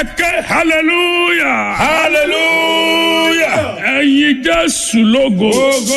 ẹ̀kẹ́ hallelujah hallelujah. ẹ̀yin jésù lógo Ogo.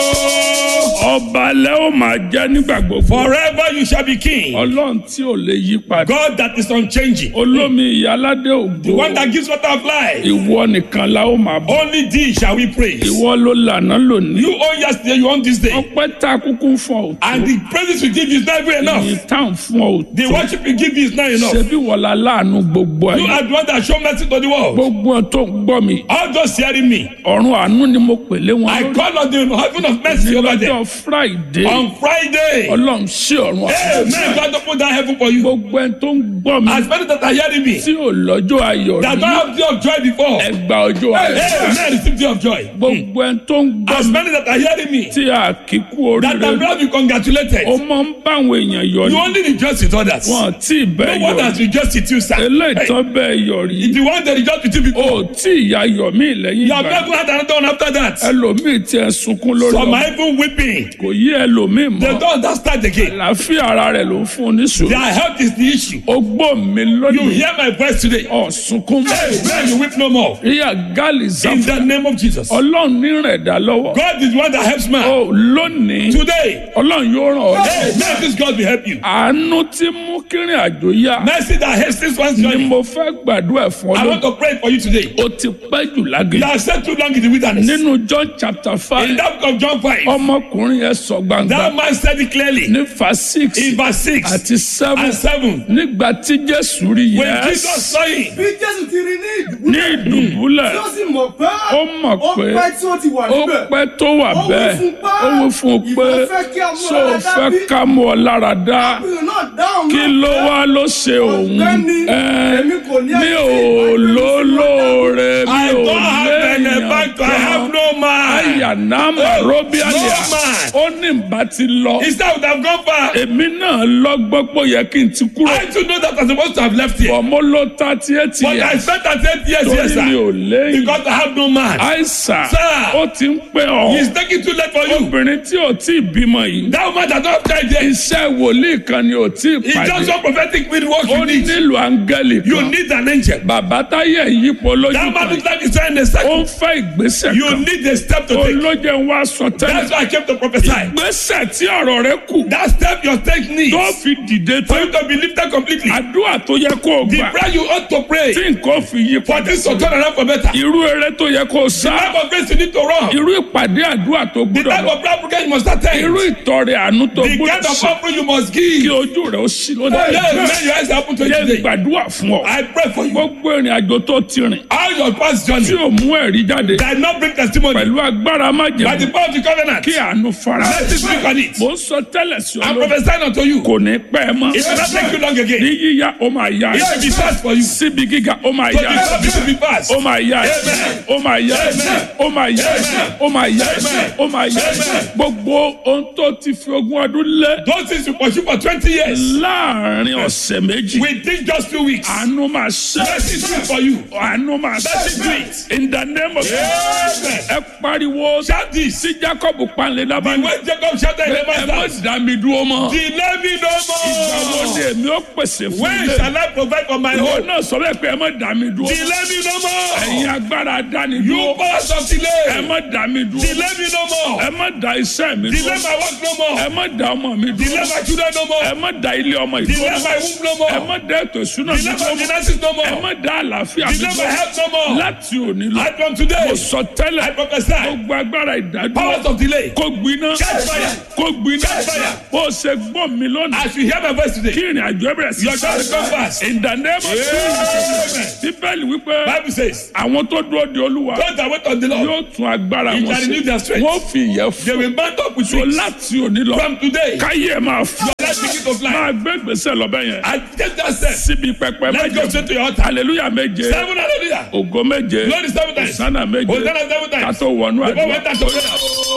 ọba lẹ́ ó máa jẹ́ nígbà gbogbo Forever you shall be king. ọlọ́run tí ò lè yí padà God that is unchanging. olómi ìyáládé The ògo one that gives water of life. ìwọ nìkan la ó máa bọ̀ Only thee shall we praise. ìwọ ló lànà lónìí You own yesterday, you own this day. ọpẹ́ tá a kúkú ń fọ And òtún the praises we give you is not even enough. ìyìn tá à ń fún ọ The òtún worship we give you is not enough. ṣebí wọlá láàánú gbogbo You ayé are the one that show mercy to the world. gbogbo wọn tó ń gbọ́ mi All those hearing me. ọ̀run àánú ni mo pèlé wọn I lórí call on the heaven of mercy over lọ́jọ́ them. friday On Friday. ọlọ́run sí ọ̀run àánú Amen. God open that heaven for you. gbogbo ẹni tó ń gbọ́ mi As many that are hearing me. tí ò lọ́jọ́ ayọ̀ That rí don't have day of joy before. ẹgbà ọjọ́ ayọ̀ Amen. Receive day of joy. gbogbo ẹni tó ń gbọ́ As mi many that are hearing me. tí a kì í kú That oríire I'm glad you congratulated. ó máa ń bá àwọn èèyàn yọ You ní only rejoice with others. wọn tí ì bẹ́ẹ̀ No one yọ has rejoiced with you, sir. eléyìí Hey, tán bẹ́ẹ̀ yọ rí The one that rejoiced with you ó before. tí ìyá yọ mí lẹ́yìn You have ìgbà never had another one after that. ẹlòmíì tí ẹ sunkún lórí Some ọmọ are even weeping. kò yí ẹlòmíì They mọ́ don't understand again. àlàáfíà ara rẹ̀ ló ń fún un ní sùúrù Their health is the issue. ó gbọ́ mi You lónìí hear my voice today. ọ̀ sunkún Amen. You weep no more. ríà gáàlì In záfù the name of Jesus. ọlọ́run ní rẹ̀ dá lọ́wọ́ God is the one that helps man. ó lónìí Today. ọlọ́run yóò ràn ọ́ lọ́wọ́. Amen. This God will help you. àánú tí mú kírin àjò yá Mercy that helps this one's ni journey. mo fẹ́ gbàdúrà fún ọ I lónìí. want to pray for you today. ó ti pẹ́ jù You lágbè. have stayed too long in the wilderness. nínú john chapter In five that book of John 5, ọmọkùnrin yẹn sọ gbangba that man said it clearly. ní fa six In verse 6 àti seven and 7, nígbà tí jésù rí when Jesus yẹn saw him, bí jésù ti rí ní ní ìdúgbò ìdùbúlẹ̀ tí ó sì mọ̀ pé ó mọ̀ ó pé pẹ́ tí ó ti wà ó níbẹ̀ pẹ́ tó wà Ó wí bẹ́ẹ̀ fún pé, ó wí fún un pé ìwọ fẹ́ kí a mú ṣó o ọ lára fẹ́ bí? ká mú ọ lára dá ọkùnrin náà dáhùn kí náà ló pé, wá ló ṣe òun Ọ̀gbẹ́ni, Ẹ́, èmi kò ní mi ẹni ò tí ìbá gbé mi sí lólóore mi I ò don't have léèyàn benefactor, I have kan no man. ayanama Oh, robialia no man. ó ní bá ti lọ He said, I would have gone far. èmi náà lọ́gbọ́n pé ó yẹ kí n ti kúrò I too know that I'm supposed to have left here. bọ̀ mo ló thirty eight But I years spent at eight years here, torí mi ò sir. léyìn Because I have no man. àìsàn Sir. ó ti ń pẹ́ ọ́ He's taking too late for you. obìnrin tí ò tí ì bímọ yìí That woman that don't have child yet. iṣẹ́ wòlíì kan ni ò tí ì It's just pàdé one prophetic word work ó you need. nílò áńgẹ́lì You kan need an angel. bàbá táyé yípo lójú That man kan looks like he's trying to ó start. ń fẹ́ ìgbésẹ̀ You kan need a step to take. olóje ń wá sọ tẹ́lẹ̀ That's why I came to prophesy. ìgbésẹ̀ tí ọ̀rọ̀ rẹ kù That step your take needs tó fi dìde for tó you to be lifted completely. àdúrà tó yẹ kó o The gbà prayer you ought to pray tí nǹkan fi yí for padà this to turn around for better. irú eré tó yẹ kó o The sá type of grace you need to run. irú ìpàdé àdúrà tó The gbúdọ̀ type lọ of prayer program you must attend. irú ìtọrẹ àánú tó The gbúdọ̀ kind of ṣe offering you must kí give. ojú rẹ ó ṣí lónìí Yes, man, your eyes are open to you yẹ today. gbàdúrà fún ọ I pray for you. gbogbo ìrìn àjò tó ti rìn All your past tí journey ò mú ẹ̀rí jáde that not bring testimony pẹ̀lú agbára by the májèlé power of the covenant. kí àánú fara Let it speak on it. mo ń sọ tẹ́lẹ̀ sí ọ I'm lónìí prophesying unto you. kò ní pẹ́ mọ́ It will not take you long ní again. yíyá ó máa yá It will be fast for you. síbi gíga ó máa To yá be fast, it will be fast. ó máa yá Amen. ó máa yá Amen. ó máa yá Amen. ó máa yá Amen. ó máa yá Amen. gbogbo ohun tó ti fi ogún ọdún lé Those things you pursue for 20 years. láàrin ọ̀sẹ̀ méjì Within just two weeks. àánú máa ṣe Let it do it for you. àánú máa Let it do ṣe it. in the name of Amen. ẹ pariwo Shout this. sí Jacob panlé lábàáni When Jacob shouted in the ẹ má man's house, dá mi dúró mọ́ Delay me no ìgbàwo more. ni èmi ó pèsè fún When ilé shall I provide for my ìwọ home? náà sọ bẹ́ẹ̀ pé ẹ má dá mi dúró Delay me no ẹ̀yin more. agbára dání You dúró powers of ẹ delay. má dá mi dúró Delay me no more. ẹ má dá iṣẹ́ mi Delay dúró my work no more. ẹ má dá ọmọ mi Delay dúró my children no ẹ more. má dá ilé ọmọ Delay ìdúró my womb no ẹ more. má dá ètò ìṣúná mi Delay my dúró finances no ẹ more. má dá àlàáfíà mi Delay my dúró health no more. láti òní lọ And from today, mo sọ tẹ́lẹ̀ I prophesy. gbogbo agbára ìdádúró Powers of delay. kó gbiná Catch fire. kó gbiná Catch fire. bó ṣe gbọ́ mi lónìí As you hear my voice kí today, ìrìn àjò ẹ bẹ̀rẹ̀ sí your child will come fast. in the name of Jesus Amen. bíbélì wípé Bible says, àwọn tó dúró de olúwa those that wait on the Lord, yóò tún agbára He wọn shall renew their ṣe strength. wọ́n fi ìyẹ́ they fún will mount up with so wings. láti òní lọ From today, káyé ẹ máa fún your life begin to fly. máa gbé gbèsè lọ́bẹ̀ yẹn I take that step. síbi pẹpẹ Let's go méje straight to your altar. hallelujah méje Seven hallelujah. ògo méje Glory seven times. sánà méje Hosanna seven times. kátó wọnú Before we àdúrà enter to prayer.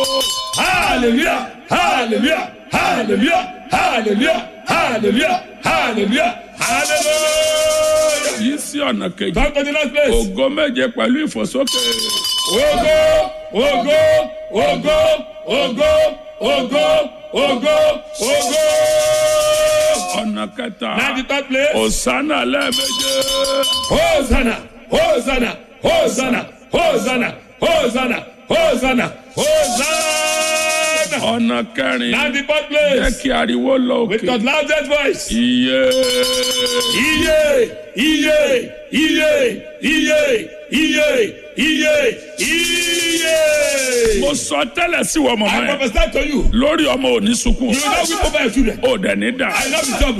Hallelujah. Hallelujah. Hallelujah. Hallelujah. Hallelujah. Hallelujah. Hallelujah. yìí sí ọ̀nà kejì Come to the next place. ògo méje pẹ̀lú ìfòsókè Ogo, ogo, ogo, ogo, ogo, ogo, ogo. ọ̀nà ọ̀nà kẹta Now the third place. òsánà lẹ́ẹ̀méje Hosanna, Hosanna, Hosanna, Hosanna, Hosanna, Hosanna, Hosanna. ọ̀nà kẹrin Now the fourth jẹ́ place. kí ariwo lọ With òkè the loudest voice. iye Iye, iye, iye, iye, iye, iye, iye. mo sọ tẹ́lẹ̀ sí wọ́n mọ̀mọ́ I yẹn prophesy to you. lórí ọmọ òní sunkún You will not weep over your children. ó dẹ̀ ní dà I love you,